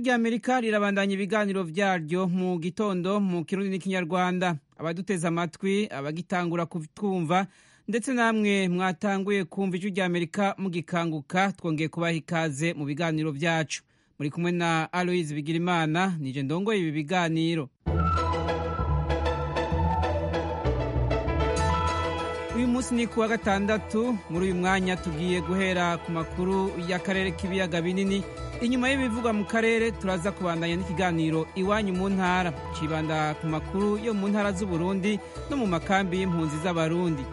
rya amerika rirabandanya ibiganiro vyaryo mu gitondo mu kirundi n'ikinyarwanda abaduteze amatwi abagitangura kutwumva ndetse namwe mwatanguye kumva ijwi rya amerika mugikanguka twongeye kubaha ikaze mu biganiro vyacu muri kumwe na aloise bigirimana nije ndongoye ibi biganiro uyu munsi ni kuwa gatandatu muri uyu mwanya tugiye guhera ku makuru y'akarere k'ibiyaga binini inyuma y'ibivugwa mu karere turaza kubandanya n'ikiganiro iwanyu mu ntara cibanda ku makuru yo mu ntara z'uburundi no mu makambi y'impunzi z'abarundi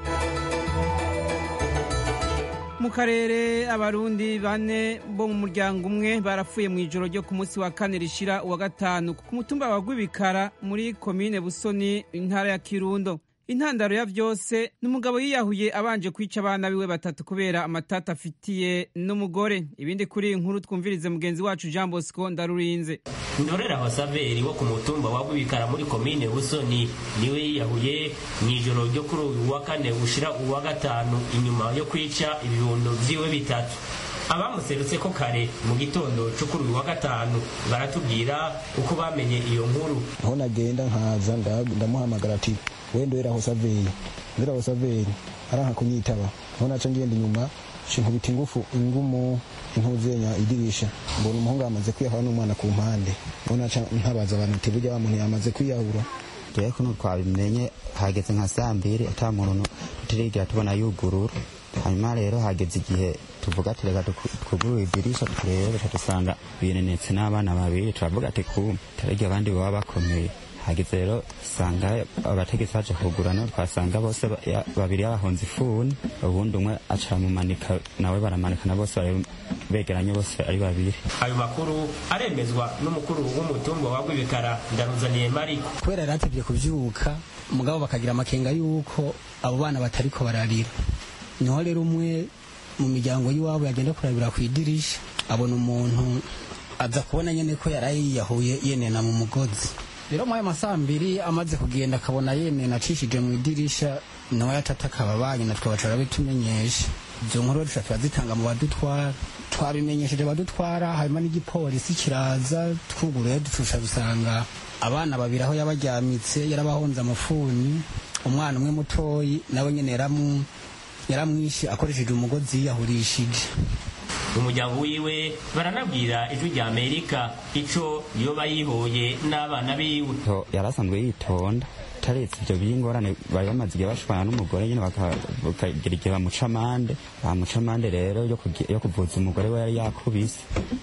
mu karere abarundi bane bo mu muryango umwe barapfuye mu ijoro ryo ku munsi wa kane rishira uwa gatanu ku mutumba wa rwibikara muri komine busoni intara ya kirundo intandaro ya vyose ni umugabo yiyahuye abanje kwica abana biwe batatu kubera amatata afitiye n'umugore ibindi kuri iyi nkuru twumvirize mugenzi wacu jean bosco ndarurinze ndorera wasaveri wo ku mutumba wa rwibikara muri komine busoni niwe yiyahuye mu ijoro ryo kuri uyu wa kane ushira uwa gatanu inyuma yo kwica ibibondo vyiwe bitatu abamuserutse ko kare mu gitondo cyo kuri uyu wa gatanu baratubwira uko bamenye iyo nkuru aho nagenda nkaza ndamuhamagara ati wenda wera aho saveri wera aho saveri aranka kunyitaba aho naca ngenda inyuma shinkubita ingufu ingumu intuzenya idirisha mbona umuhungu yamaze kwiyahura n'umwana ku mpande aho naca ntabaza abantu ati burya wa muntu yamaze kwiyahura jewe kuno twabimenye hageze nka saa mbiri ata muntu tutirigira tubona yugurura hanyuma rero hageze igihe tuvuga ati reka twugurure idirisha turebe dusanga binenetse n'abana babiri turavuga ati kumbe taragiye abandi baba bakomeye hageze rero usanga abategetsi baje kugura no twasanga bose babiri babahonze ifuni ubundi umwe aca mumanika nawe baramanikana bose begeranye bose ari babiri ayo makuru aremezwa n'umukuru w'umutumba wa rwibikara ndaruzaniye mariko kubera yari atevye kuvyuka mugabo bakagira amakenga yuko abo bana batariko bararira niho rero umwe mu miryango y'iwabo yagenda kurabira ku idirisha abona umuntu aza kubona nyene ko yari yiyahuye yenena mu mugozi rero mwayo masaa mbiri amaze kugenda akabona yenena acishije mu idirisha nawe yatata akababanyi na twe bacara bitumenyesha izo nkuru duca turazitanga mu badutwara twabimenyesheje badutwara hanyuma n'igipolisi kiraza twuguruye ducusha dusanga abana babiri aho yabajyamitse yarabahonze amafuni umwana umwe mutoyi nawe nyene yaramu yaramwishe akoresheje umugozi yiyahurishije umuryango wiwe baranabwira ijwi rya amerika ico yoba yihoye n'abana biwe yarasanzwe yitonda taretse ivyo by'ingorane bari bamaze igihe bashwana n'umugore nyine bakagira igihe bamuca amande bamuca amande rero yo kuvuza umugore we yari yakubise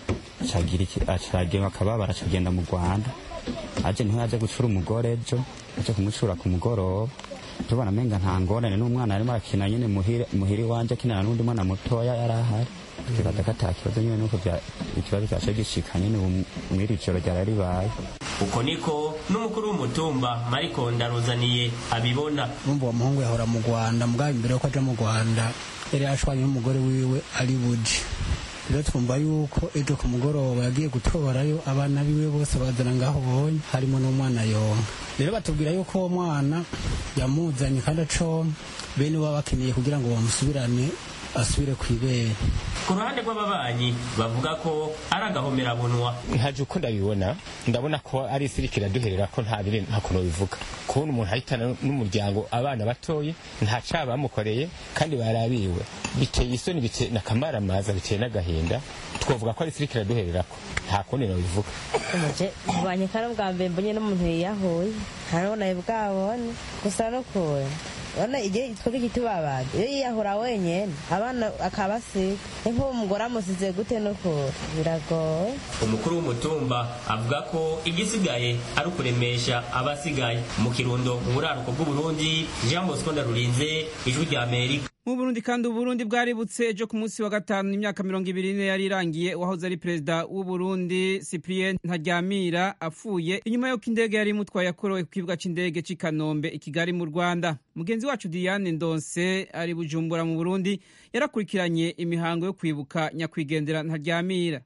acagira akababara acagenda mu rwanda aje niho yaje gucura umugore ejo aje kumucura ku mugoroba tubona amenga nta ngorane n'umwana arimo arakina nyine muhiri wanje akinana n'undi mwana mutoya yari ahari tubaza ko ata kibazo nyine nuko ikibazo cyaje gishika nyine mw'iri joro ryari ribaye uko niko n'umukuru w'umutumba mariko ndaruzaniye abibona urumva uwo muhungu yahora mu rwanda mugabo imbere yuko aja mu rwanda yari yashwanye n'umugore wiwe ari buji rero twumva yuko ejo ku mugoroba yagiye gutorayo abana biwe bose bazana ngaho bonye harimo n'umwana yonka rero batubwira yuko uwo mwana yamuzanye kandi acomba bene baba bakeneye kugira ngo bamusubirane asubire ku ibere ku ruhande rw'ababanyi bavuga ko ari agahomerabunwa ntaje uko ndabibona ndabona ko ari isirikira duherera ko nta biri nta kuntu bivuga kubona umuntu ahitana n'umuryango abana batoye nta caba bamukoreye kandi barabiwe biteye isoni biteye n'akamaramaza biteye n'agahinda twavuga ko ari isirikira duherera ko nta kundi nabivuga umuje ubanye kare bwa mbere mbonye n'umuntu yiyahuye ntarabona bwabone gusa no kure urabona igihe twebwe kitubabaza iyo yiyahura wenyine abana akabasiga ni nk'uwo mugore amusize gute no kure biragoye umukuru w'umutumba avuga ko igisigaye ari ukuremesha abasigaye mu kirundo mu buraruko bw'uburundi jean bosco ndarurinze ijwi rya amerika mu burundi kandi uburundi bwaributse ejo ku munsi wa gatanu imyaka mirongo ibiri n'ine yari irangiye uwahoze ari perezida w'uburundi cyprien ntaryamira apfuye inyuma y'uko indege yari imutwaye yakorowe ku kibuga cy'indege cy'i kanombe i kigali mu rwanda mugenzi wacu diane ndonse ari bujumbura mu burundi yarakurikiranye imihango yo kwibuka nyakwigendera ntaryamira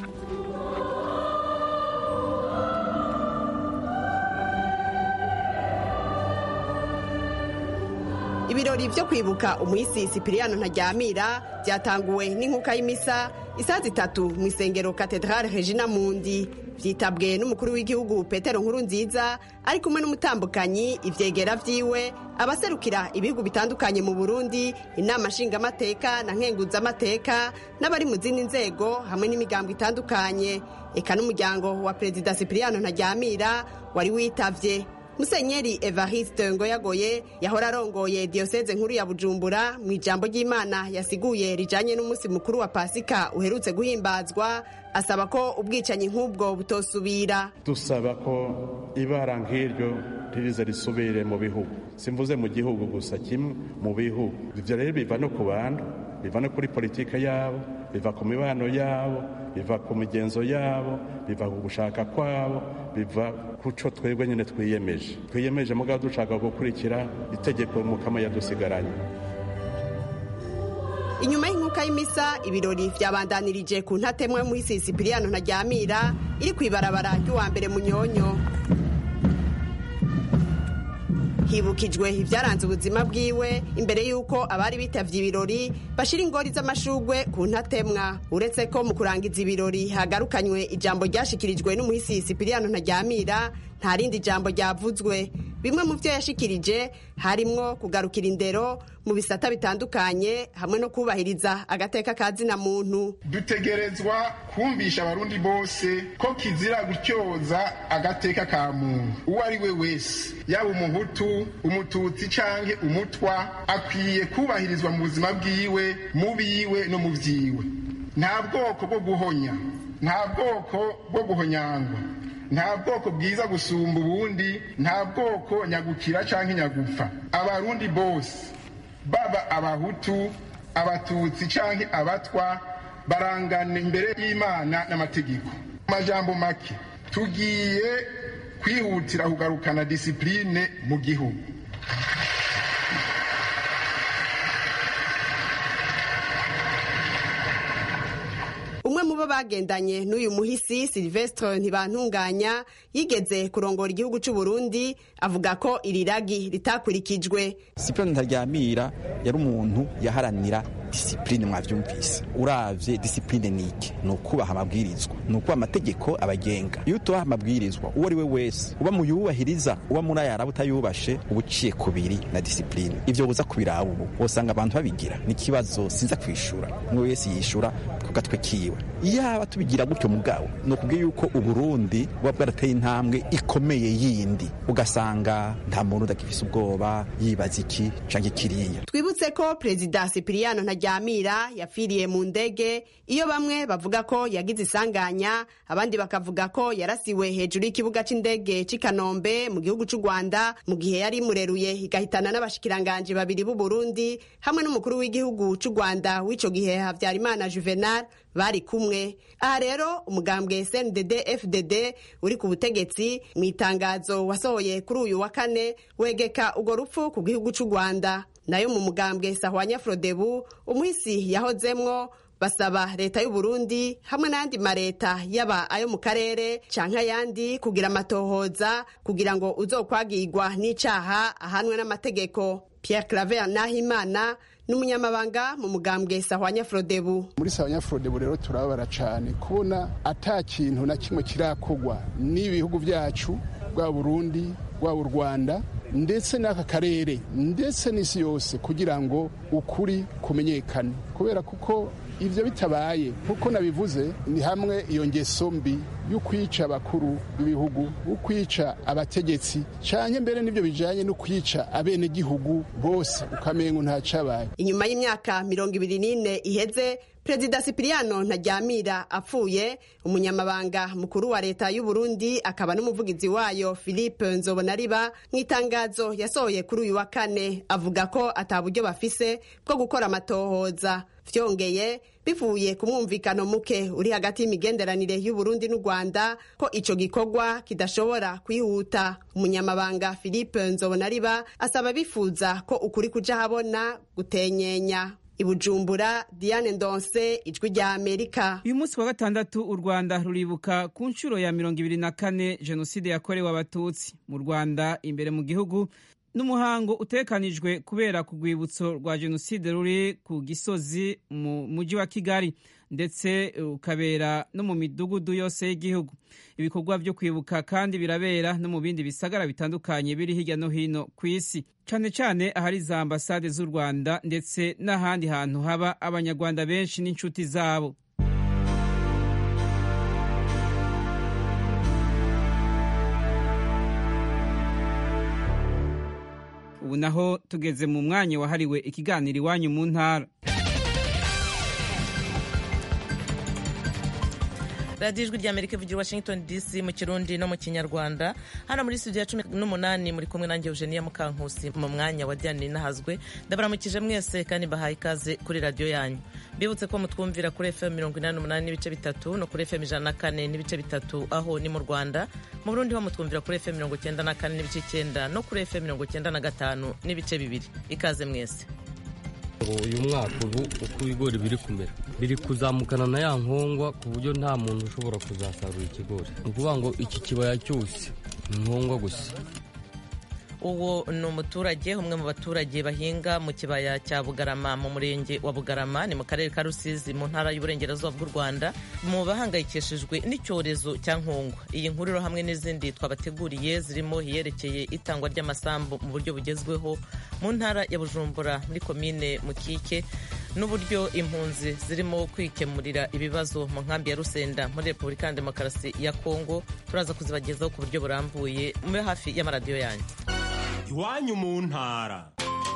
ibirori byo kwibuka umuhisi sipiriyano ntaryamira byatanguwe n'inkuka y'imisa isaha zitatu mu isengero katedrale regina mundi vyitabwe n'umukuru w'igihugu petero nkuru nziza ari kumwe n'umutambukanyi ivyegera vyiwe abaserukira ibihugu bitandukanye mu burundi inama nshingamateka na nkenguzamateka n'abari mu zindi nzego hamwe n'imigambo itandukanye eka n'umuryango wa perezida sipiriyano ntaryamira wari witavye musenyeri evariste ngoyagoye yahora arongoye diyoseze nkuru ya bujumbura mu ijambo ry'imana yasiguye rijanye n'umunsi mukuru wa pasika uherutse guhimbazwa asaba ko ubwicanyi nk'ubwo butosubira dusaba ko ibara nk'iryo ririze risubire mu bihugu simvuze mu gihugu gusa kimwe mu bihugu ivyo rero biva no ku bantu biva no kuri politike yabo biva ku mibano yabo biva ku migenzo yabo biva ku gushaka kwabo biva ku co twebwe nyene twiyemeje twiyemeje mugabo dushaka gukurikira itegeko mukama yadusigaranye inyuma y'inkuka y'imisa ibirori vyabandanirije ku ntatemwa y'umuhisi sipiriyano ntaryamira iri kw'ibarabara ry'uwa mbere munyonyo hibukijwe ibyaranze ubuzima bwiwe imbere y'uko abari bitavye ibirori bashira ingori z'amashugwe ku ntatemwa uretse ko mu kurangiza ibirori hagarukanywe ijambo ryashikirijwe n'umuhisi sipiriyano ntaryamira nta rindi jambo ryavuzwe bimwe mu byo yashikirije harimwo kugarukira indero mu bisata bitandukanye hamwe no kubahiriza agateka ka zina muntu dutegerezwa kumvisha abarundi bose ko kizira gutyoza agateka ka muntu uwo ari we wese yaba umuhutu umututsi canke umutwa akwiye kubahirizwa mu buzima bwiwe mu biwe no mu vyiwe nta bwoko bwo guhonya nta bwoko bwo guhonyangwa nta bwoko bwiza gusumba ubundi nta bwoko nyagukira canke nyagupfa abarundi bose baba abahutu abatutsi canke abatwa barangana imbere y'imana n'amategeko amajambo make tugiye kwihutira kugarukana disipurine mu gihugu umwe mu bo bagendanye n'uyu muhisi silvestre ntibantunganya yigeze kurongora igihugu cy'u Burundi avuga ko iri ragi ritakurikijwe sipironi ntaryamira yari umuntu yaharanira disipurine mwavyumvise uravye disipurine niki ni ukubaha amabwirizwa ni ukubaha amategeko abagenga iyo utubaha amabwirizwa uwo ari we wese uba mu yubahiriza uba muri ayaraba utayubashe uba uciye kubiri na disipurine ivyo buza kubiraba ubu wosanga abantu babigira ni ikibazo sinza kwishura umwe wese yishura ku gatwe kiwe iyaba tubigira gutyo mugabo ni ukubwiye yuko uburundi buba bwarateye intambwe ikomeye yindi ugasanga nta muntu udagifise ubwoba yibaza iki canke kiriya twibutse ko perezida sipiriyano ntaryamira yapfiriye mu ndege iyo bamwe bavuga ko yagize isanganya abandi bakavuga ko yarasiwe hejuru y'ikibuga c'indege c'i kanombe mu gihugu c'u rwanda mu gihe yari imureruye igahitana n'abashikiranganji babiri b'u burundi hamwe n'umukuru w'igihugu c'u rwanda w'ico gihe havyarimana juvenal bari kumwe aha rero umugambwe sndd fdd uri ku butegetsi mu itangazo wasohoye kuri uyu wa kane wegeka urwo rupfu ku gihugu c'u rwanda nayo mu mugambwe sahwanya frodebu umuhisi yahozemwo basaba leta y'u Burundi hamwe n'ayandi mareta yaba ayo mu karere canke ayandi kugira amatohoza kugira ngo uzokwagirwa n'icaha ahanwe n'amategeko Pierre Claver Nahimana n'umunyamabanga mu mugambwe sahwanya frodebu muri sahwanya frodebu rero turababara cane kubona ata kintu na kimwe kirakogwa n'ibihugu vyacu bwa Burundi bwa u Rwanda ndetse n'aka karere ndetse n'isi yose kugira ngo ukuri kumenyekane kubera kuko ivyo bitabaye kuko nabivuze ni hamwe iyo ngeso mbi y'ukwica abakuru b'ibihugu ukwica abategetsi canke mbere n'ivyo bijanye no kwica abenegihugu bose ukamengo nta cabaye inyuma y'imyaka mirongo ibiri n'ine iheze perezida sipiriyano ntaryamira apfuye umunyamabanga mukuru wa leta y'u Burundi akaba n'umuvugizi wayo philippe nzobonariba mu itangazo yasohoye kuri uyu wa kane avuga ko ata buryo bafise bwo gukora amatohoza vyongeye bivuye ku mwumvikano muke uri hagati y'imigenderanire y'u Burundi n'u Rwanda ko ico gikorwa kidashobora kwihuta umunyamabanga philippe nzobonariba asaba bifuza ko ukuri kuja habona gutenyenya ibujumbura diane ndonse ijwi rya amerika uyu munsi wa gatandatu u rwanda ruribuka ku nshuro ya mirongo ibiri na kane jenoside yakorewe abatutsi mu rwanda imbere mu gihugu n'umuhango utekanijwe kubera ku rwibutso rwa jenoside ruri ku gisozi mu mujyi wa kigali ndetse ukabera no mu midugudu yose y'igihugu ibikorwa byo kwibuka kandi birabera no mu bindi bisagara bitandukanye biri hirya no hino ku isi cyane cyane ahari za ambasade z'u rwanda ndetse n'ahandi hantu haba abanyarwanda benshi n'inshuti zabo ubu naho tugeze mu mwanya wahariwe ikiganiro iwanyu mu ntara radiyo ijwi ry'amerika ivugira washington dc mu kirundi no mu kinyarwanda hano muri studio ya cumi n'umunani muri kumwe nanjye eugenia mukankusi mu mwanya wa diane nahazwe ndabaramukije mwese kandi bahaye ikaze kuri radiyo yanyu mbibutse ko mutwumvira kuri fm mirongo inani n'umunani n'ibice bitatu no kuri fm ijana na kane n'ibice bitatu aho ni mu rwanda mu burundi ho mutwumvira kuri fm mirongo icyenda na kane n'ibice icyenda no kuri fm mirongo icyenda na gatanu n'ibice bibiri ikaze mwese uyu mwaka ubu uko ibigori biri kumera biri kuzamukana na ya nkongwa ku buryo nta muntu ushobora kuzasarura ikigori ni ukuvuga ngo iki kibaya cyose ni nkongwa gusa uwo ni umuturage umwe mu baturage bahinga mu kibaya cya bugarama mu murenge wa bugarama ni mu karere ka rusizi mu ntara y'uburengerazuba bw'u rwanda mu bahangayikishijwe n'icyorezo cya nkongwa iyi nkuru hamwe n'izindi twabateguriye zirimo iyerekeye itangwa ry'amasambu mu buryo bugezweho mu ntara ya bujumbura muri komine mukike n'uburyo impunzi zirimo kwikemurira ibibazo mu nkambi ya rusenda muri repubulika ya demokarasi ya kongo turaza kuzibagezaho ku buryo burambuye mube hafi y'amaradiyo yanyu iwanyu mu ntara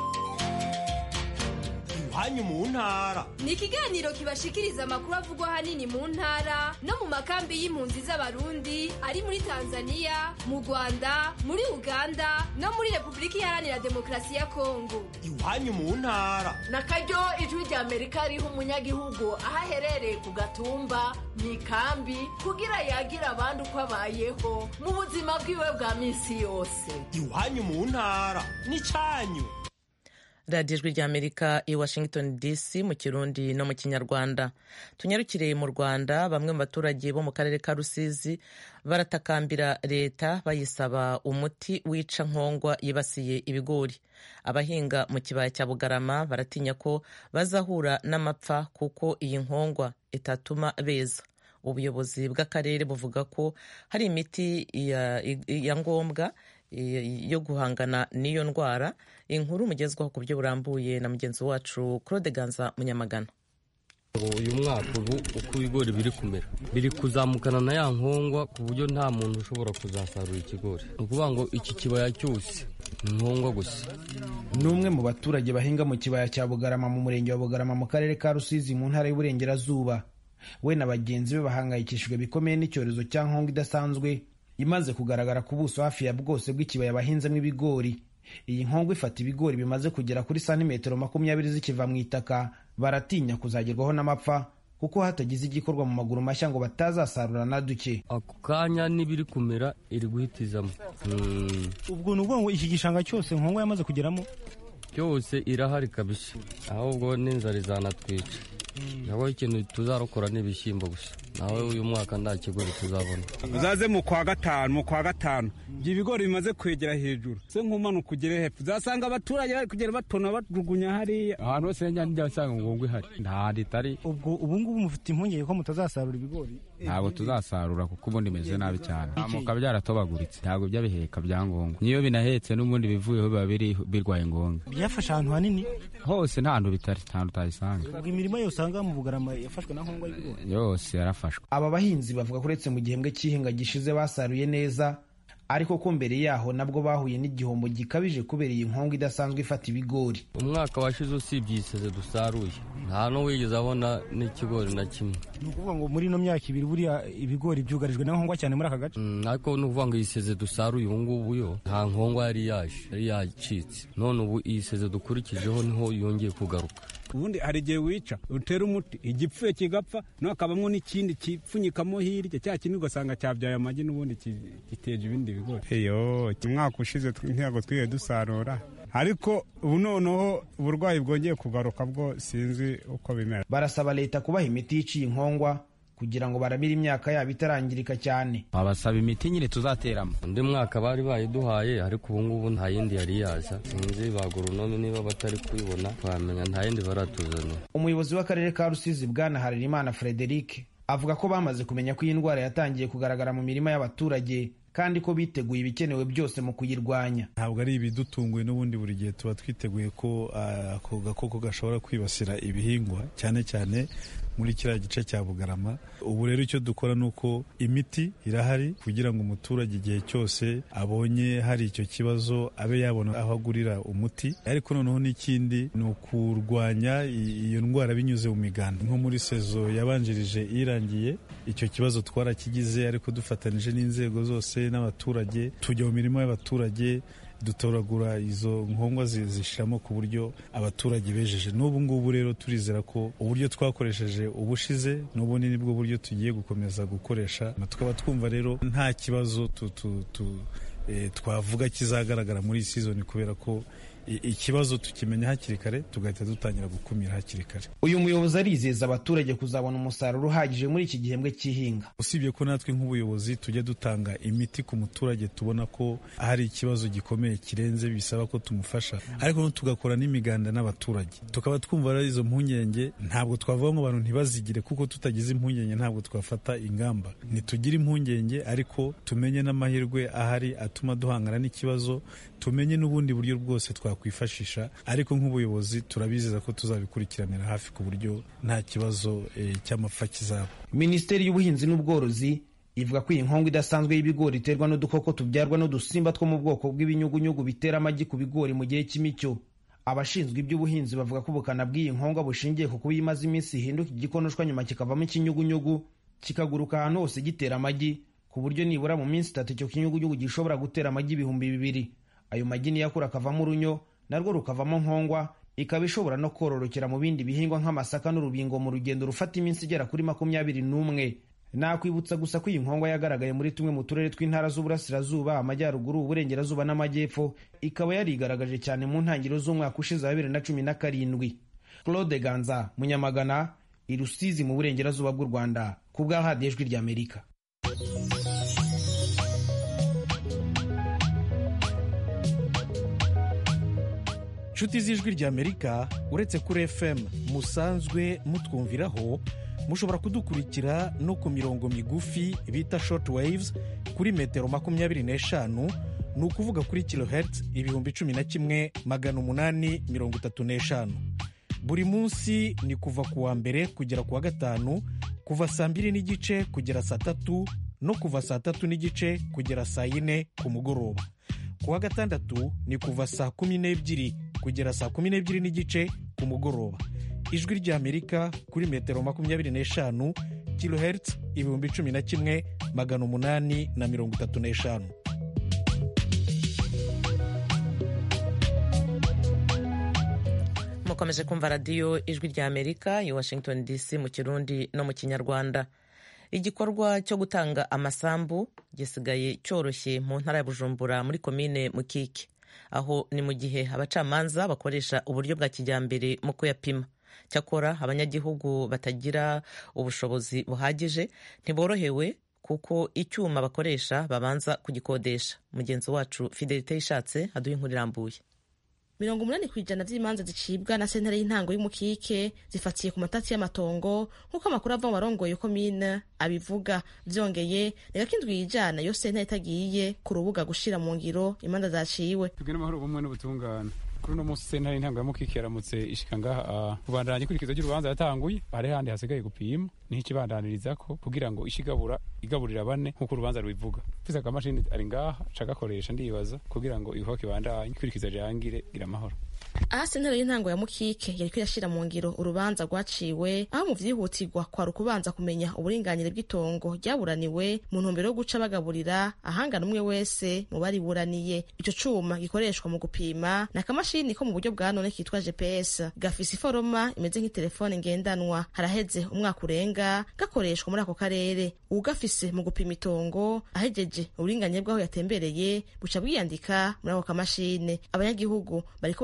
iwanyu mu ntara ni ikiganiro kibashikiriza amakuru avugwa ahanini mu ntara no mu makambi y'impunzi z'abarundi ari muri tanzania mu rwanda muri uganda no muri repubulika iharanira demokarasi ya kongo iwanyu mu ntara na karyo ijwi rya amerika riha umunyagihugu aho aherereye ku gatumba mu ikambi kugira yagira abandi uko abayeho mu buzima bwiwe bwa minsi yose iwanyu mu ntara ni cyanyu radiyo ijwi ry'amerika i washington dc mu kirundi no mu kinyarwanda tunyarukire mu rwanda bamwe mu baturage bo mu karere ka rusizi baratakambira leta bayisaba umuti wica nkongwa yibasiye ibigori abahinga mu kibaya cya bugarama baratinya ko bazahura n'amapfa kuko iyi nkongwa itatuma beza ubuyobozi bw'akarere buvuga ko hari imiti ya, ya ngombwa yo guhangana n'iyo ndwara inkuru mugezwaho ku buryo burambuye na mugenzi wacu claude ganza munyamagana uyu mwaka ubu uko ibigori biri kumera biri kuzamukana na ya nkongwa ku buryo nta muntu ushobora kuzasarura ikigori ni ukuvuga ngo iki kibaya cyose ni nkongwa gusa ni umwe mu baturage bahinga mu kibaya cya bugarama mu murenge wa bugarama mu karere ka rusizi mu ntara y'uburengerazuba we na bagenzi be bahangayikishijwe bikomeye n'icyorezo cya nkongwa idasanzwe imaze kugaragara ku buso hafi ya bwose bw'ikibaya bahinzemo ibigori iyi nkongwa ifata ibigori bimaze kugera kuri santimetero makumyabiri zikiva mu itaka baratinya kuzagerwaho n'amapfa kuko hatagize igikorwa mu maguru mashya ngo batazasarura na duke ako kanya n'ibiri kumera iri guhitizamo ubwo ni ukuvuga ngo iki gishanga cyose nkongwa yamaze kugeramo cyose irahari kabisa ahubwo n'inzara izanatwica naho ikintu tuzarokora ni ibishyimbo gusa nawe uyu mwaka nta kigori tuzabona uzaze mu kwa gatanu mu kwa gatanu ibyo ibigori bimaze kwegera hejuru se nk'umanuka ugere hepfo uzasanga abaturage bari kugenda batona bajugunya hariya ahantu hose njya nsanga ngongwa ihari nta handi itari ubwo ubu ngubu mufite impungenge ko mutazasarura ibigori ntabwo tuzasarura kuko ubundi bimeze nabi cyane amuka byaratobaguritse ntabwo byabiheka bya ngombwa niyo binahetse n'ubundi bivuyeho biba birwaye ngombwa byafashe ahantu hanini hose nta hantu bitari nta hantu utayisanga ubwo imirimo yose usanga mu bugarama yafashwe na nkongwa y'ibigori yose yarafashwe aba bahinzi bavuga ko uretse mu gihembwe cy'ihinga gishize basaruye neza ariko ko mbere yaho nabwo bahuye n'igihombo gikabije kubera iyi nkongwa idasanzwe ifata ibigori umwaka washize usibye iseze dusaruye nta n'uwigeze abona n'ikigori na kimwe ni ukuvuga ngo muri ino myaka ibiri buriya ibigori byugarijwe na nkongwa cyane muri aka gace ariko ni ukuvuga ngo iyi seze dusaruye ubu ngubu yo nta nkongwa yari yaje yari yacitse none ubu iyi seze dukurikijeho niho yongeye kugaruka ubundi hari igihe wica utera umuti igipfuye kigapfa no hakabamo n'ikindi kipfunyikamo hirya cya kindi ugasanga cyabyaye amagi n'ubundi giteje ibindi bigori iyo umwaka ushize ntabwo twiye dusarura ariko ubu noneho uburwayi bwongeye kugaruka bwo sinzi uko bimera barasaba leta kubaha imiti yiciye inkongwa kugira ngo baramire imyaka yabo itarangirika cyane babasaba imiti nyine tuzateramo undi mwaka bari bayiduhaye ariko ubu ngubu nta yindi yari yaza sinzi ba goronome niba batari kuyibona twamenya nta yindi baratuzanira umuyobozi w'akarere ka rusizi bwana harerimana frederic avuga ko bamaze kumenya ko iyi ndwara yatangiye kugaragara mu mirima y'abaturage kandi ko biteguye ibikenewe byose mu kuyirwanya ntabwo ari ibidutunguye n'ubundi buri gihe tuba twiteguye ko ako gakoko gashobora kwibasira ibihingwa cyane cyane muri kiriya gice cya bugarama ubu rero icyo dukora ni uko imiti irahari kugira ngo umuturage igihe cyose abonye hari icyo kibazo abe yabona aho agurira umuti ariko noneho n'ikindi ni ukurwanya iyo ndwara binyuze mu miganda nko muri sezo yabanjirije irangiye icyo kibazo twarakigize ariko dufatanije n'inzego zose n'abaturage tujya mu mirimo y'abaturage dutoragura izo nkongwa zishiramo ku buryo abaturage bejeje n'ubu ngubu rero turizera ko uburyo twakoresheje ubushize n'ubundi nibwo buryo tugiye gukomeza gukoresha tukaba twumva rero nta kibazo tu, tu, tu, e, twavuga kizagaragara muri iyi sizoni kubera ko ikibazo tukimenya hakiri kare tugahita dutangira gukumira hakiri kare uyu muyobozi arizeza abaturage kuzabona umusaruro uhagije muri iki gihembwe cy'ihinga usibye ko natwe nk'ubuyobozi tujya dutanga imiti ku muturage tubona ko hari ikibazo gikomeye kirenze bisaba ko tumufasha ariko tugakora n'imiganda n'abaturage tukaba twumva rero izo mpungenge ntabwo twavuga ngo abantu ntibazigire kuko tutagize impungenge ntabwo twafata ingamba ntitugire impungenge ariko tumenye n'amahirwe ahari atuma duhangana n'ikibazo tumenye n'ubundi buryo bwose twakwifashisha ariko nk'ubuyobozi turabizeza ko tuzabikurikiranira hafi ku buryo nta kibazo e, cy'amapfa kizaba minisiteri y'ubuhinzi n'ubworozi ivuga ko iyi nkongo idasanzwe y'ibigori iterwa n'udukoko tubyarwa n'udusimba two mu bwoko bw'ibinyugunyugu bitera amagi ku bigori mu gihe cy'imicyo abashinzwe iby'ubuhinzi bavuga ko ubukana bw'iyi nkongo bushingiye ku kuba imaze iminsi ihinduka igikonoshwa nyuma kikavamo ikinyugunyugu kikaguruka ahantu hose gitera amagi ku buryo nibura mu minsi itatu icyo kinyugunyugu gishobora gutera amagi ibihumbi bibiri ayo magi niyo akura akavamo urunyo narwo rukavamo nkongwa ikaba ishobora no kororokera mu bindi bihingwa nk'amasaka n'urubingo mu rugendo rufata iminsi igera kuri makumyabiri n'umwe nakwibutsa gusa ko iyi nkongwa yagaragaye muri tumwe mu turere tw'intara z'uburasirazuba amajyaruguru uburengerazuba n'amajyepfo ikaba yarigaragaje cyane mu ntangiriro z'umwaka ushize wa bibiri na cumi na karindwi claude ganza munyamagana i rusizi mu burengerazuba bw'u rwanda ku bwa hadiyo ijwi ry'amerika inshuti z'ijwi ry'amerika uretse kuri fm musanzwe mutwumviraho mushobora kudukurikira no ku mirongo migufi bita short waves kuri metero makumyabiri n'eshanu ni ukuvuga kuri kilohertz ibihumbi cumi na kimwe magana umunani mirongo itatu n'eshanu buri munsi ni kuva ku wa mbere kugera ku wa gatanu kuva saa mbiri n'igice kugera saa tatu no kuva saa tatu n'igice kugera saa yine ku mugoroba ku wa gatandatu ni kuva saa kumi n'ebyiri kugera saa kumi n'ebyiri n'igice ku mugoroba ijwi ry'amerika kuri metero makumyabiri n'eshanu kilohertz ibihumbi cumi na kimwe magana umunani na mirongo itatu n'eshanu mukomeje kumva radiyo ijwi ry'amerika i washington dc mu kirundi no mu kinyarwanda igikorwa cyo gutanga amasambu gisigaye cyoroshye mu ntara ya bujumbura muri komine mukike aho ni mu gihe abacamanza bakoresha uburyo bwa kijyambere mu kuyapima cyakora abanyagihugu batagira ubushobozi buhagije ntiborohewe kuko icyuma bakoresha babanza kugikodesha mugenzi wacu fidelite yishatse aduha inkuru irambuye mirongo umunani ku ijana by'imanza zicibwa na sentare y'intango y'umukike zifatiye ku matasi y'amatongo nk'uko amakuru ava mu barongoye komine abivuga byongeye reka ko indwi yijana yo sentare itagiye ku rubuga gushira mu ngiro imanza zaciwe tubwire amahoro bumwe n'ubutungane kuri uno munsi sentare y'intango y'umukike yaramutse ishika ngaha kubandanya ikurikizo ry'urubanza yatanguye hari handi hasigaye gupima niho ikibandaniririzako kugira ngo ishigabura igaburira bane nk'uko urubanza rubivuga mfise akamashini ari ngaha cagakoresha ndibaza kugira ngo ibikorwa kibandanye ikurikizo rirangire gira amahoro aha sentare y'intango ya mukike yariko irashira mu ngiro urubanza rwaciwe aho mu vyihutirwa kwari ukubanza kumenya uburinganire bw'itongo ryaburaniwe mu ntumbero yo guca bagaburira ahangana umwe wese mu bariburaniye ico cuma gikoreshwa mu gupima ni akamashini ko mu buryo bwa none kitwa gps gafise iforoma imeze nk'itelefone ngendanwa haraheze umwaka urenga gakoreshwa muri ako karere uwugafise mu gupima itongo ahejeje uburinganire bw'aho yatembereye buca bwiyandika muri ako kamashini abanyagihugu bariko bashikiriza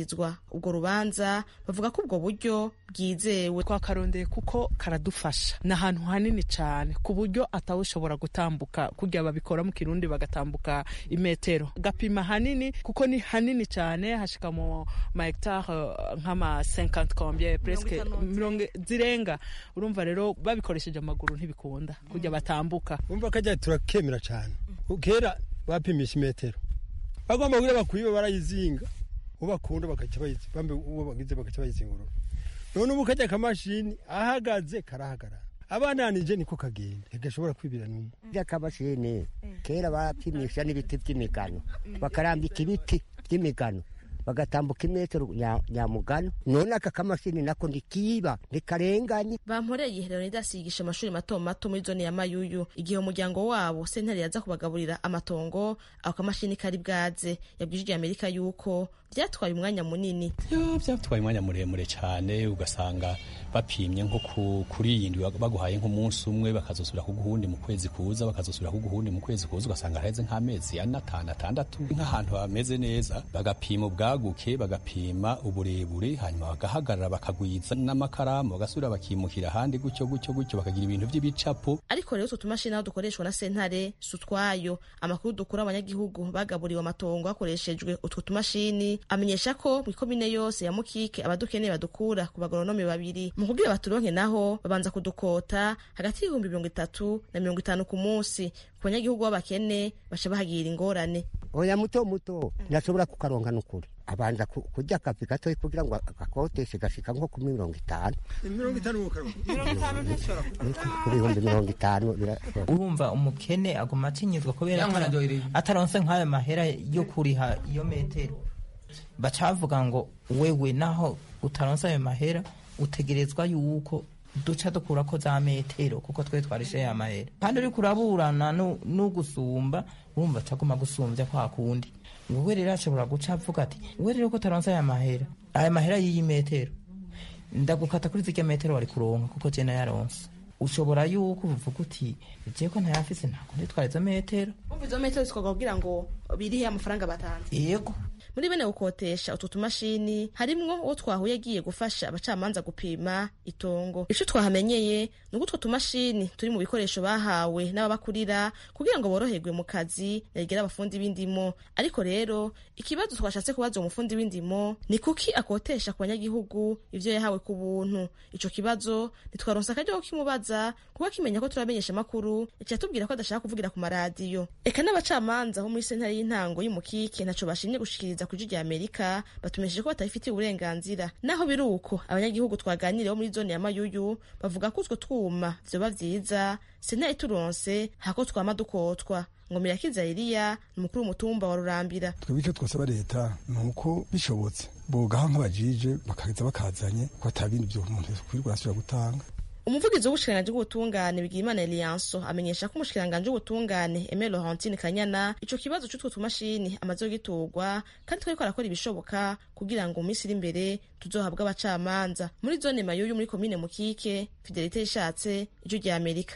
kumvirizwa ubwo rubanza bavuga ko ubwo buryo bwizewe twakarondeye kuko karadufasha ni ahantu hanini cyane ku buryo atawushobora gutambuka kugira babikora mu kirundi bagatambuka imetero gapima hanini kuko ni hanini cyane hashika mu ma hectare nk'ama 50 combien presque mirongo zirenga urumva rero babikoresheje amaguru ntibikunda kujya batambuka umva kajya turakemera cyane kera bapimisha imetero bagomba kugira bakwiba barayizinga uwo bakunda bagaca bambe uwo bagize bagaca bayizingurura none ubu kajya akamashini ahagaze karahagarara abananije niko kagenda ntigashobora kwibira n'umwe akamashini kera bapimisha n'ibiti by'imigano bakarambika ibiti by'imigano bagatambuka imetero nyamugano none aka kamashini nako ntikiba ntikarenganye bamporeye leonidas yigisha amashuri mato mato muri zone ya mayuyu igihe umuryango wabo sentare yaza kubagaburira amatongo ako kamashini kari bwaze yabwije amerika yuko byatwaye umwanya munini byatwaye umwanya muremure cyane ugasanga bapimye nko kuri iyi ndwi baguhaye nk'umunsi umwe bakazosubira kuguhundi mu kwezi kuza bakazosubira kuguhundi mu kwezi kuza ugasanga hareze nk'amezi ane atanu atandatu nk'ahantu hameze neza bagapima ubwaguke bagapima uburebure hanyuma bagahagarara bakagwiza n'amakaramu bagasubira bakimukira ahandi gutyo gutyo gutyo bakagira ibintu by'ibicapo ariko rero utwo tumashini aho dukoreshwa na sentare si utwayo amakuru dukura abanyagihugu bagaburiwe amatongo hakoreshejwe utwo tumashini amenyesha ko mu ikomine yose ya mukike abadukeneye badukura ku bagoronome babiri mu kugira baturonke naho babanza kudukota hagati y'ibihumbi mirongo itatu na mirongo itanu ku munsi ku banyagihugu b'abakene baca bahagira ingorane oya muto muto ntashobora kukaronka n'ukuri abanza kurya akazi gatoya kugira ngo agakoteshe gashika nko kuri mirongo itanu mirongo itanu ku bihumbi mirongo itanu urumva umukene aguma atinyuzwa kubera ataronse nk'ayo mahera yo kuriha iyo metero baca bavuga ngo wewe naho utaronse ayo mahera utegerezwa yuko duca dukura ko za metero kuko twe twarishe ya mahera kandi uriko uraburana n'ugusumba wumva acaguma gusumbya kwa kundi wowe rero ashobora guca avuga ati we rero ko utaronse aya mahera aya mahera y'iyi metero ndagukata kuri zirya metero wari kuronka kuko je nayaronse ushobora yuko uvuga uti je ko ntayafise ntabwo nditwara izo metero umva izo metero zikorwa kugira ngo birihe amafaranga batanze yego muri bene gukotesha utu tumashini harimwo uwo twahuye agiye gufasha abacamanza gupima itongo ico twahamenyeye ni uko utwo tumashini turi mu bikoresho bahawe n'ababakurira kugira ngo boroherwe mu kazi yagera abafundi b'indimo ariko rero ikibazo twashatse kubaza umufundi w'indimo ni kuki akotesha ku banyagihugu ivyo yahawe ku buntu ico kibazo ntitwaronse akaryo ko kimubaza kuko akimenya ko turamenyesha amakuru yaciye atubwira ko adashaka kuvugira ku maradiyo eka n'abacamanza bo muri sentare y'intango y'umukike ntaco bashimye gushikiriza ku rya amerika batumesheje ko batabifitiye uburenganzira naho biri uko abanyagihugu twaganiriyeho muri zone ya mayuyu bavuga ko utwo twuma vyoba vyiza sentare turonse hako twama dukotwa ngo mirakiza eliya ni umukuru w'umutumba wa rurambira twebwe icyo twasaba leta ni uko bishobotse bogaha nk'abajije bakaza bakazanye ko atabindi byo umuntu kwirirwa arasubira gutanga umuvugizi w'ubushikiranganji bw'ubutungane bigimana eliyanso amenyesha ko umushikiranganji w'ubutungane eme laurentine kanyana ico kibazo c'utwo tumashini amaze kugiturwa kandi twariko arakora ibishoboka kugira ngo mu minsi iri imbere tuzohabwe abacamanza muri zone mayuyu muri komine mukike fidelite yishatse ijwi rya amerika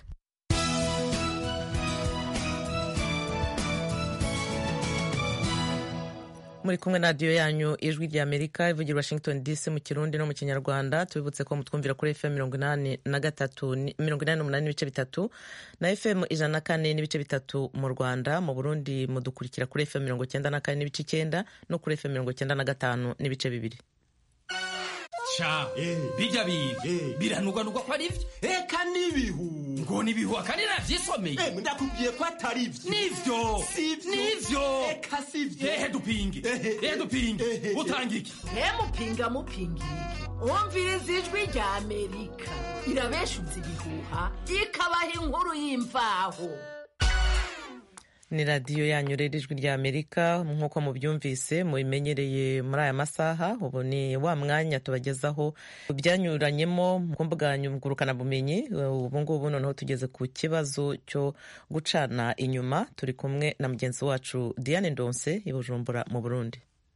muri kumwe na radiyo yanyu ijwi rya amerika ivugira washington dc mu kirundi no mu kinyarwanda tubibutse ko mutwumvira kuri fm mirongo inani na gatatu mirongo inani n'umunani n'ibice bitatu na fm ijana na kane n'ibice bitatu mu rwanda mu burundi mudukurikira kuri fm mirongo icyenda na kane n'ibice icyenda no kuri fm mirongo icyenda na gatanu n'ibice bibiri ca bijya biga biranugwanugwa ko ari byo eka n'ibihu ngo n'ibihu akandi navyisomeye ndakubwiye ko atari byo nivyo nivyo eka sivyo ehe dupinge ehe dupinge utanga iki mupinga mupingira wumviriza ijwi rya amerika irabeshuza ibihuha ikabaha inkuru y'imvaho ni radiyo yanyu rero ijwi rya amerika nk'uko mubyumvise mubimenyereye muri aya masaha ubu ni wa mwanya tubagezaho byanyuranyemo ku mbuga ngurukanabumenyi ubu ngubu noneho tugeze ku kibazo cyo gucana inyuma turi kumwe na mugenzi wacu diane ndonse i bujumbura mu burundi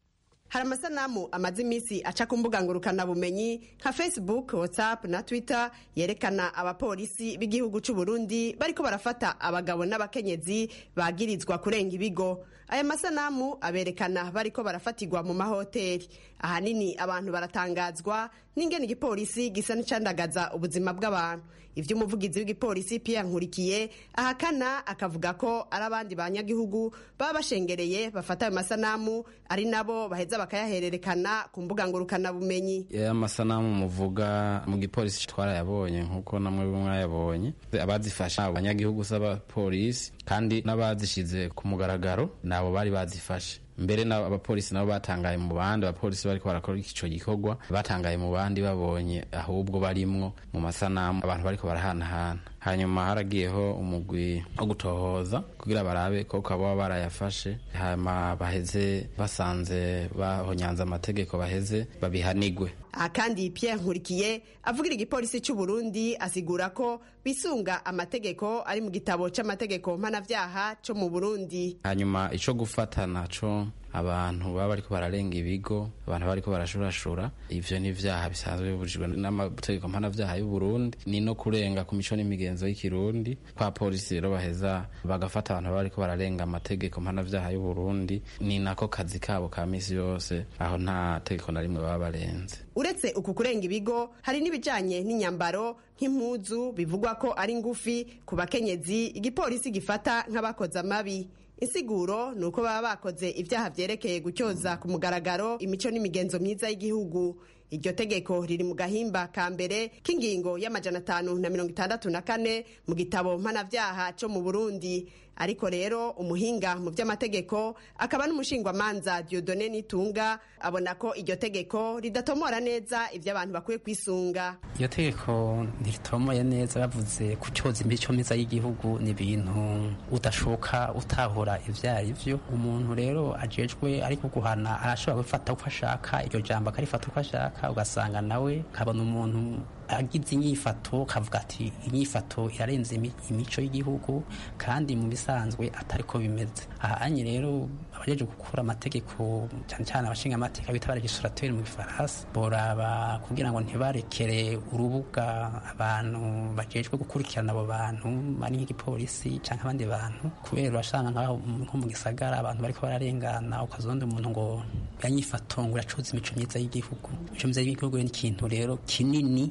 hari amasanamu amaze iminsi aca ku mbuga ngurukanabumenyi nka facebook whatsapp na twitter yerekana abapolisi b'igihugu cy'u Burundi bariko barafata abagabo n'abakenyezi bagirizwa kurenga ibigo aya masanamu aberekana bariko barafatirwa mu mahoteli ahanini abantu baratangazwa n'ingene igipolisi gisa n'icandagaza ubuzima bw'abantu ivyo umuvugizi w'igipolisi Pierre Nkurikiye ahakana akavuga ko ari abandi banyagihugu baba bashengereye bafata ayo masanamu ari nabo baheza bakayahererekana ku mbuga ngurukanabumenyi ya masanamu muvuga mu gipolisi twarayabonye nkuko namwe mwayabonye abazifasha abanyagihugu s'abapolisi kandi n'abazishize ku mugaragaro nabo bari bazifashe mbere abapolisi nabo batangaye mu bandi abapolisi bariko barakora ico gikorwa batangaye mu bandi babonye ahubwo barimwo mu masanamu abantu bariko barahanahana hanyuma haragiyeho umugwi wo gutohoza kugira barabe ko baba barayafashe hanyuma baheze basanze bahonyanze amategeko baheze babihanigwe aha kandi Pierre Nkurikiye avugira igipolisi cy'u Burundi asigura ko bisunga amategeko ari mu gitabo c'amategeko mpanavyaha co mu Burundi hanyuma ico gufata naco abantu baba bariko bararenga ibigo abantu bariko barashurashura ivyo ni ivyaha bisanzwe bibujijwe n'amategeko mpanavyaha y'u Burundi ni no kurenga ku mico n'imigenzo y'ikirundi kwa polisi rero baheza bagafata abantu baba bariko bararenga amategeko mpanavyaha y'u Burundi ni nako kazi kabo ka misi yose aho nta tegeko na rimwe baba barenze uretse uku kurenga ibigo hari n'ibijanye n'inyambaro nk'impuzu bivugwa ko ari ngufi ku bakenyezi igipolisi gifata nk'abakoze amabi insiguro ni uko baba bakoze ibyaha vyerekeye gutyoza ku mugaragaro imico n'imigenzo myiza y'igihugu iryo tegeko riri mu gahimba ka mbere k'ingingo y'amajana atanu na mirongo itandatu na kane mu gitabo mpanavyaha co mu burundi ariko rero umuhinga mu by'amategeko akaba n'umushingwamanza diodone nitunga abona ko iryo tegeko ridatomora neza ibyo abantu bakwiye kwisunga iryo tegeko ntiritomoye neza bavuze ku cyoza imico myiza y'igihugu ni ibintu udashoka utahura ibyo ari byo umuntu rero ajejwe ariko guhana arashobora gufata uko ashaka iryo jambo akarifata uko ashaka ugasanga nawe kabona umuntu agize inyifato kavuga ati inyifato irarenze imico y'igihugu kandi mu bisanzwe atari ko bimeze ahanye rero abajeje gukora amategeko cyane cyane abashinga amategeko bita baregistrateur mu gifaransa boraba kugira ngo ntibarekere urubuga abantu bajejwe gukurikirana abo bantu ari nk'igipolisi cyangwa abandi bantu kubera urasanga nko mu gisagara abantu bariko bararengana ukazonda umuntu ngo yanyifato ngo iracuza imico myiza y'igihugu imico myiza y'igihugu ni ikintu rero kinini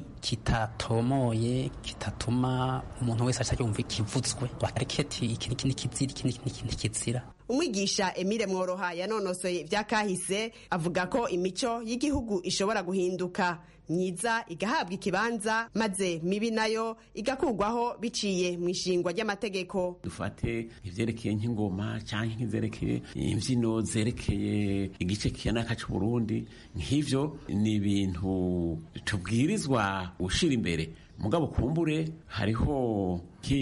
kitatomoye kitatuma umuntu wese ashaka yumva ikivutswe bakariketi iki niki nikizira iki niki nikizira umwigisha emile mworoha yanonosoye ibya kahise avuga ko imico y'igihugu ishobora guhinduka myiza igahabwa ikibanza maze mibi nayo igakurwaho biciye mu ishingwa ry'amategeko dufate ivyerekeye nk'ingoma canke nk'izerekeye imvyino zerekeye igice kiyanaka c'uburundi nk'ivyo ni ibintu tubwirizwa gushira imbere mugabo kumbure hariho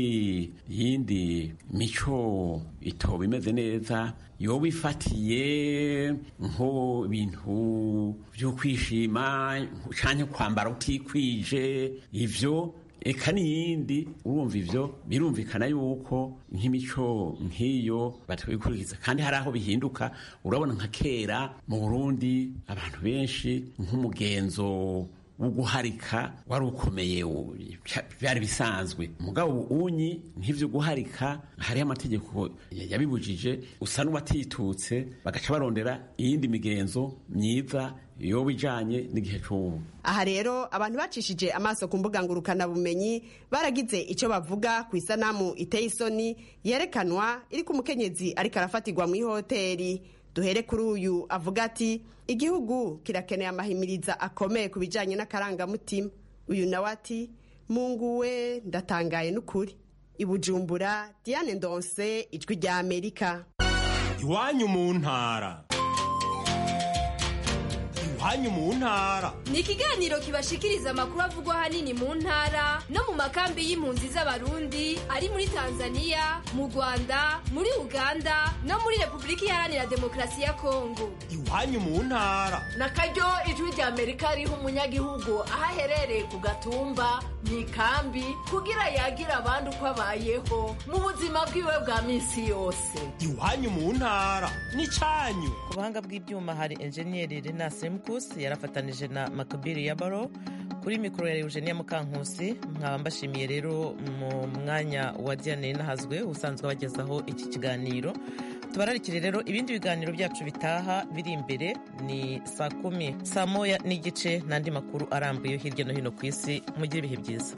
nk'iyindi mico itoba imeze neza yoba ifatiye nko ibintu byo kwishima canke kwambara utikwije ivyo eka n'iyindi urumva ivyo birumvikana yuko nk'imico nk'iyo batabikurikiza kandi hari aho bihinduka urabona nka kera mu burundi abantu benshi nk'umugenzo wo guharika wari ukomeye byari bisanzwe mugabo unyi nk'ivyo guharika hariho amategeko yabibujije usa n'uwatitutse bagaca barondera iyindi migenzo myiza yoba ijanye n'igihe c'ubu aha rero abantu bacishije amaso ku mbuga ngurukanabumenyi baragize icyo bavuga ku isanamu iteye isoni yerekanwa iri ku mukenyezi ariko arafatirwa mu ihoteri duhere kuri uyu avuga ati igihugu kirakeneye amahimiriza akomeye ku bijyanye n'akarangamutima uyu nawe ati munguwe ndatangaye n'ukuri ibujumbura diane ndonse ijwi rya amerika iwanyu mu ntara iwanyu mu ntara ni ikiganiro kibashikiriza amakuru avugwa ahanini mu ntara no mu makambi y'impunzi z'abarundi ari muri tanzania mu rwanda muri uganda no muri repubulika iharanira demokarasi ya kongo iwanyu mu ntara na karyo ijwi rya amerika riha umunyagihugu aho aherereye ku gatumba mu ikambi kugira yagira abandi uko abayeho mu buzima bwiwe bwa minsi yose iwanyu mu ntara n'icyanyu ku buhanga bw'ibyuma hari enjeniyeri rena semukusi yarafatanije na makabiri ya baro kuri mikoro ya eugenia mukankusi nkaba mbashimiye rero mu mwanya wa diane nahazwe usanzwe abagezaho iki kiganiro tubararikire rero ibindi biganiro byacu bitaha biri imbere ni saa kumi saa moya n'igice n'andi makuru arambuye hirya no hino ku isi mugire ibihe byiza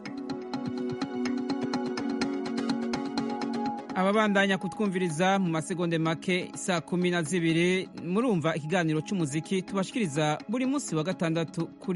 ababandanya kutwumviriza mu masegonde make saa kumi na zibiri murumva ikiganiro cy'umuziki tubashikiriza buri munsi wa gatandatu kuri